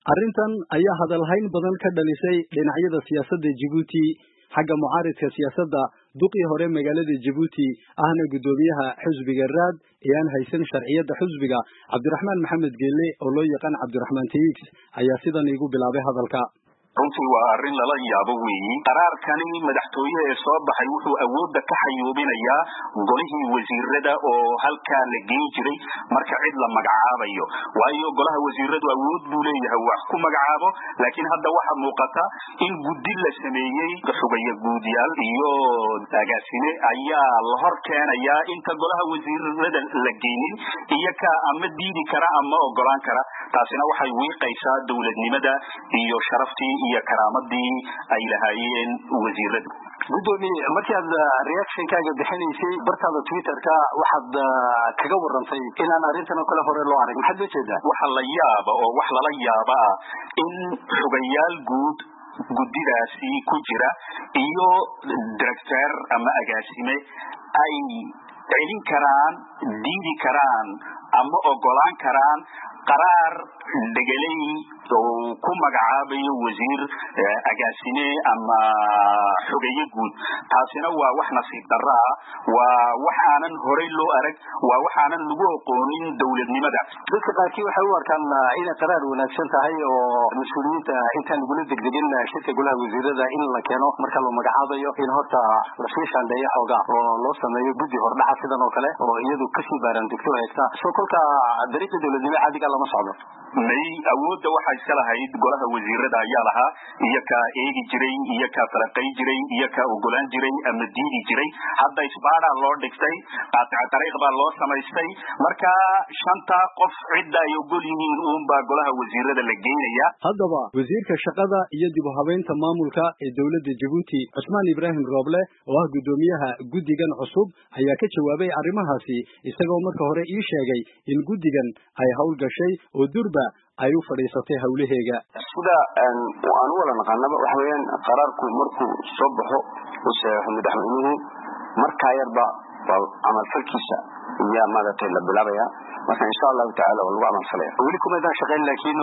arrintan ayaa hadalhayn badan ka dhalisay dhinacyada siyaasadda jabuuti xagga mucaaridka siyaasadda duqii hore magaalada jabuuti ahna guddoomiyaha xusbiga raad ee aan haysan sharciyadda xusbiga cabdiraxmaan maxamed geelle oo loo yaqaan cabdiraxmaan tx ayaa sidan iigu bilaabay hadalka runtii waa arrin lala yaabo weeyi qaraarkani madaxtooye ee soo baxay wuxuu awoodda ka xayuubinayaa golihii wasiirada oo halkaa la geyn jiray marka cid la magacaabayo waayo golaha wasiiradu awood buu leeyahay wax ku magacaabo laakiin hadda waxa muuqata in guddi la sameeyey xugaya guudyaal iyo agaasime ayaa la hor keenayaa inta golaha wasiirada la geynin iyo ka ama diidi kara ama ogolaan kara taasina waxay wiiqaysaa dowladnimada iyo sharaftii iyo karaamadii ay lahaayeen wasiiradu guddoomiye markaad reactionkaaga bixinaysay bartaada twitterka waxaad kaga warantay inaan arrintan oo kale hore loo arag maxaad loo jeedaa waxa la yaaba oo wax lala yaaba ah in xugayaal guud guddidaasi ku jira iyo director ama agaasime ay celin karaan diidi karaan ama ogolaan karaan qaraar dhegelay oo ku magacaabayo wasiir agaasime ama xogeeye guud taasina waa wax nasiib darro ah waa wax aanan horey loo arag waa wax aanan lagu oqoonin dowladnimada dadka qaarkii waxay u arkaan inay qaraar wanaagsan tahay oo mas-uuliyiinta intaan lagula degdegin shirka golaha wasiirada in la keeno marka la magacaabayo in horta lasii shaandheeyo xoogaa oo loo sameeyo guddi hordhaca sidan oo kale oo iyadu kasii baaraandegto haysta soo kolka dariiqa dowladnimo caadiga lama socdo may awoodda waxaa iska lahayd golaha wasiirada ayaa lahaa iyo kaa eegi jiray iyo kaa falaqay jiray iyo kaa ogolaan jiray ama diidi jiray hadda isbaaraa loo dhigtay qaatica dariiq baa loo samaystay marka shanta qof cidda ay ogol yihiin uunbaa golaha wasiirada la geynaya haddaba wasiirka shaqada iyo dib u habeynta maamulka ee dowladda jabuuti cusmaan ibraahim rooble oo ah guddoomiyaha guddigan cusub ayaa ka jawaabay arrimahaasi isagoo marka hore ii sheegay in guddigan ay hawl gashay oo durba ay u fadhiisatay hawlaheega sida aan u wada naqaanaba waxa weeyaan qaraarku markuu soo baxo uu saxeexo madaxweynuhu markaa yarba waa camalfalkiisa iyaa maaragtay la bilaabaya marka insha allahu tacala waa lagu camalfalaya weli kumaydaan shaqayn laakiin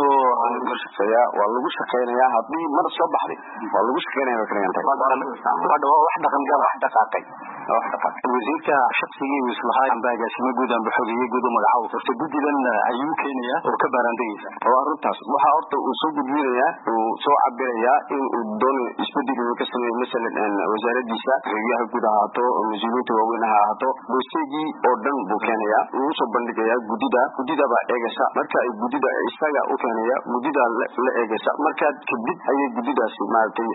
waa lagu shaqaynaya haddii mar soo baxday waa lagu shaqaynaya bay kaliyan tahay wax dhaqan gal wax dhaqaaqay wax dhaqaaqay wasiirka shaqsigii uu islahaa amba agaasimo guud amba xogeeye guud u magacaabo horta guddidan ayuu keenaya oo ka baaraandegaysa waa arrintaas waxaa horta uu soo gudbinayaa uu soo cabirayaa in uu doonayo isbedel uu ka sameeyo masalan wasaaradiisa xogeyaha guud ha ahaato mas-uuliyiinta waaweyn ha ahaato dosteegii oo dhan buu keenayaa uu usoo bandhigayaa guddida guddida baa eegaysa marka ay guddida isaga u keenaya guddida la eegaysa markaa kadib ayay guddidaasi maaragtay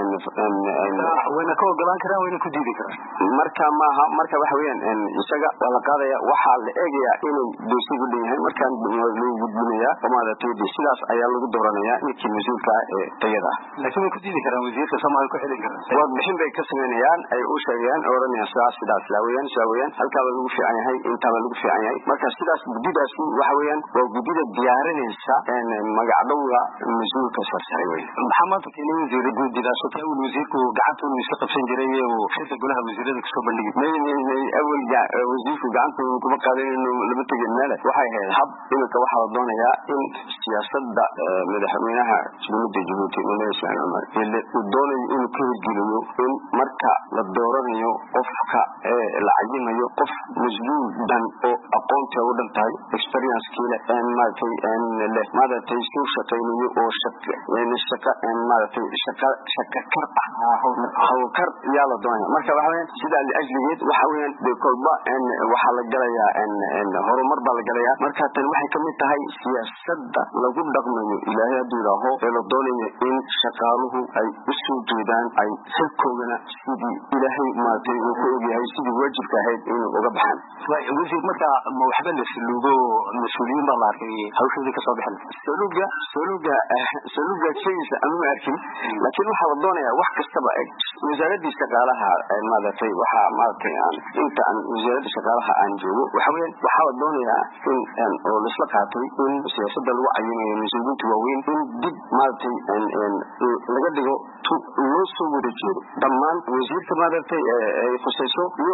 wayna ka ogolaan karaan wayna ku diidi karaan marka maaha marka waxa weeyaan isaga waa la qaadaya waxaa la eegayaa inuu doosigu dhan yahay markaan lagu gudbinaya oo maaragtay de sidaas ayaa lagu dooranaya ninkii mas-uulka ah ee tayada ah laakiin way ku diidi karaan wasiirka soomaaliya ku xilin karaan warbixin bay ka sameynayaan ay u sheegayaan oo oranayaan sidaas sidaas sidaa weeyaan sidaa weeyaan halkaaba lagu fiican yahay intaaba lagu fiican yahay marka sidaas guddidaasi waxa weeyaan waa guddida diyaarinaysa magacdhowga mas-uulka sarsare wey maxaa maanta keenay wasiira guddidaas oo awal wasiirku gacanta inuu iska qabsan jiray uu xilka golaha wasiirada kasoo bandhigi may may may awal wasiirku gacanta kuma qaadan inuu lama tegin meele waxay ahayd hab iminka waxaa la doonayaa in siyaasada madaxweynaha dowladda jabuuti mudane ismaaciil cumar uu doonayo inuu ka hirgeliyo in marka la dooranayo qofka ee la cayimayo qof mas-uul dhan oo aqoonta u dhan tahay experienckii leh maaragtay leh maaragtay suu shaqaynayo oo shaqa maaragtay shaqa shaqa kar ah hawlkar yaa la doonaya marka waxa weeyaan sidaa liajligeed waxa weeyaan de kolba waxaa la galayaa horumar baa la galayaa marka tani waxay kamid tahay siyaasada lagu dhaqmayo ilaahay hadduu idhaaho ee la doonayo in shaqaaluhu ay usoo jeedaan ay xilkoodana sidii ilaahay maaragtay uu ku ogyahay sidii waajibka ahayd inuu uga baxaan wasiir marka ma waxba la saluugo mas-uuliyiin baa la arkay hawshoodii kasoo bixin saluuga saluuga saluuga sheegaysa ama ma arkin laakiin waxaa la doonayaa wax kastaba eg wasaaradii shaqaalaha maaragtay waxaa maaragtay aan inta aan wasaaradda shaqaalaha aan joogo waxa weeyaan waxaa la doonayaa in oo laisla qaatay in siyaasada lagu cayimayo mas-uuliyiinta waaweyn in dib maaragtay laga dhigo loo soo wada jeedo dhammaan wasiirka maaragtay ay khusayso iyo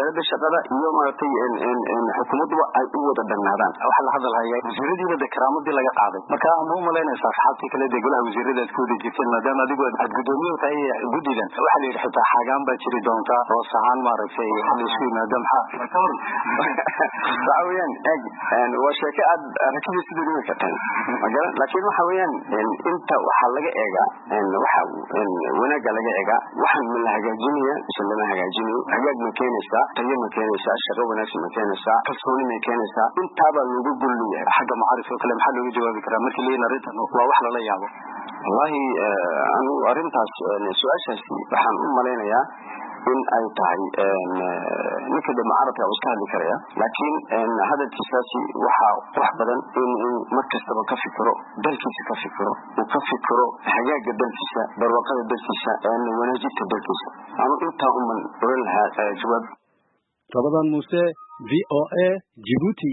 wasaaradda shaqada iyo maaragtay xukuumadduba ay u wada dhannaadaan waxaa la hadalhaya wasiiradiiba de karaamadii laga qaaday marka ma umalaynaysaa asxaabtii kale dee golaha wasiirada aad ku wada jirteen maadaama adigu aad gudoomiye tahay guddigan waxaa la yidhi xitaa xaagaan baa jiri doonta hoos ahaan maaragtay laisku yimaado maxaa ka waran waxa weeyaan eg waa sheeko aad rakibay sidii dhimi karteen magala laakiin waxa weeyaan inta waxaa laga eegaa waxa wanaagga laga eegaa waxaan ma la hagaajinaya mise lama hagaajinayo hagaag ma keenaysaa tayo ma keenaysaa shaqo wanaagsan ma keenaysaa kalsooni ma keenaysaa intaabaa looga gol leeyahay xagga macaarif oo kale maxaa looga jawaabi karaa markii leeyihin arrintan waa wax lala yaabo wallahi anigu arrintaas su-aashaasi waxaan u malaynayaa in ay tahay ninka de mucaaradka uu iska hadli karaya laakiin hadalkiisaasi waxaa qurux badan in in mar kastaba ka fikiro dalkiisa ka fikiro uu ka fikiro hagaaga dalkiisa barwaaqada dalkiisa wanaajinta dalkiisa anu intaa uman oran lahaa jawaab rabadan muuse v o a jibuuti